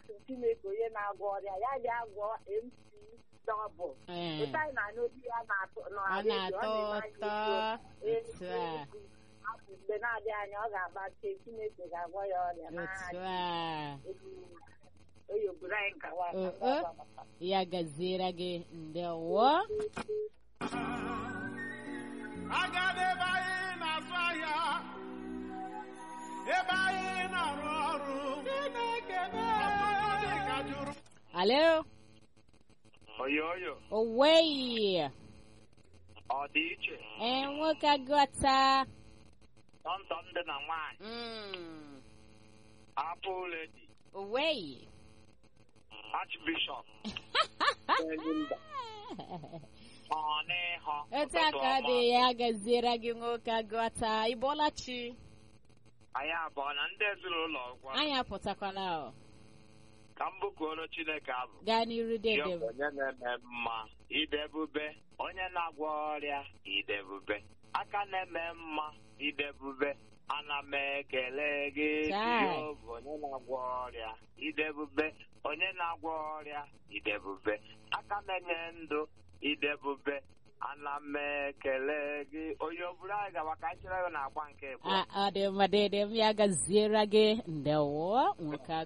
asị Chineke onye na-agwọ ọrịa ya bịa gwọọ MC dọbụl Ee, ịta anyị na n'obi ya na-atọ ọ na-atọ ụtọ otu a Afọ mgbe na-adịghị anya ọ ga-agbache Chineke ga-agwọ ya ọrịa n'aha otu a onye obodo anyị nkawa Oh, oh. ya gaziere gị ndewo agala ebe anyị na-azụ ahịa ebe anyị na-arụ ọrụ Chineke ọtụtụ dị ka jụrụ alo oyo oyo oweyi ọ dị iche ee nwoke agụta tọntọ ndị na nwaanyị Mm, apụ ledi oweyi archbishop Enyimba. ọnịhọ etu a ka ọ dị ya gaziere gị nwoke agụta ịbọọla chi anyị abụọ na ndị ezinụlọ gwa anyị apụtakwala o. ka m bụkuoro chineke abụ gaa n'iru Ya dede bụ onye na-eme mma idebube onye na-agwọ ọrịa idebube aka na-eme mma idebube ana m ekele gị Chai. Jehova, onye na-agwọ ọrịa idebube onye na-agwọ ọrịa idebube aka na-enye ndụ idebube ana m ekele gị onye oburu anyị gawa ka anyị chere na agba nke bụ a ọ dị mma dede m ya gaziere gị ndewo nwoke